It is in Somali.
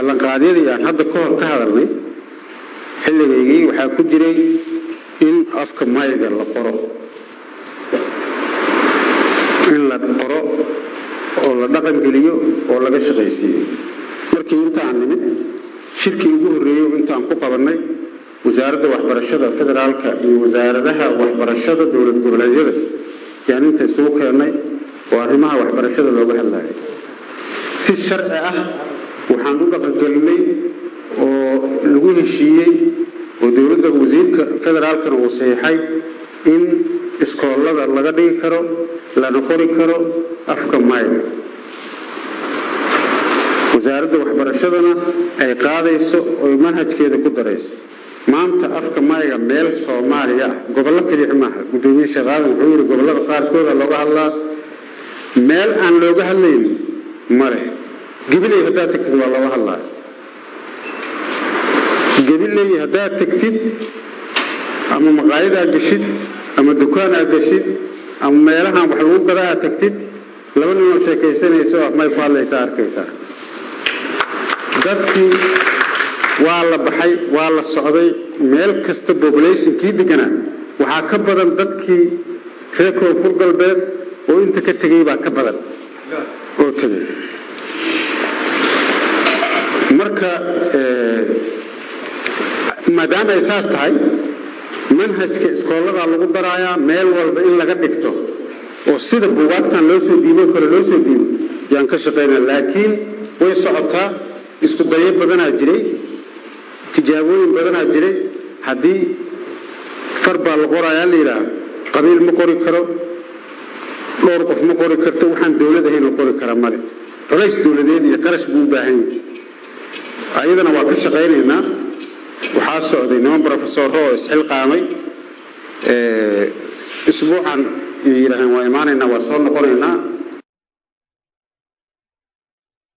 ballanqaadyadii aan hadda ka hor ka hadalnay xilligaygii waxaa ku jiray in afka mayga la qoro in la qoro oo la dhaqangeliyo oo laga shaqaysiiyo markii intaan nimid shirkii ugu horreeyey intaan ku qabannay wasaaradda waxbarashada federaalka iyo wasaaradaha waxbarashada dowlad goboleedyada yaan inta isugu keennay oo arrimaha waxbarashada looga hadlayo si sharci ah waxaan u dhaqangelinay oo lagu heshiiyey oo dowladda wasiirka federaalkana uu saxiixay in iskoolada laga dhigi karo lana qori karo afka mayga wasaaradda waxbarashadana ay qaadayso oy manhajkeeda ku darayso maanta afka mayga meel soomaaliya ah gobollo keliix maaha guddoomiye sheekh aadan wuxuu yidhi gobollada qaarkooda looga hadlaa meel aan looga hadlayn male gabiley haddaad tagtid waa looga hadlaa gabiley haddaad tagtid ama maqaayadaa geshid ama dukaanaa geshid ama meelahaan wax lagu gadaa aad tagtid laba ninoo sheekaysanayso afmay ku hadlaysaa arkaysaa dadkii waa la baxay waa la socday meel kasta populationkii deganaa waxaa ka badan dadkii reer koonfur galbeed oo inta ka tegay baa ka badan oo tegay marka maadaama ay saas tahay manhajka iskooladaa lagu daraayaa meel walba in laga dhigto oo sida buugaagtan loo soo diibo kale loo soo diibo yaan ka shaqaynaa laakiin way socotaa isku dayo badanaa jiray tijaabooyin badanaa jiray haddii far baa la qorayaa la yidhaaha qabiil ma qori karo dhowr qof ma qori karto waxaan dowlad ahayn oo qori kara male culays dowladeed iyo qarash buu u baahan yahay ayadana waa ka shaqaynaynaa waxaa socday niman brofesoro oo isxilqaamay isbuucan yidhaaheen waa imaanaynaa waa soo noqonaynaa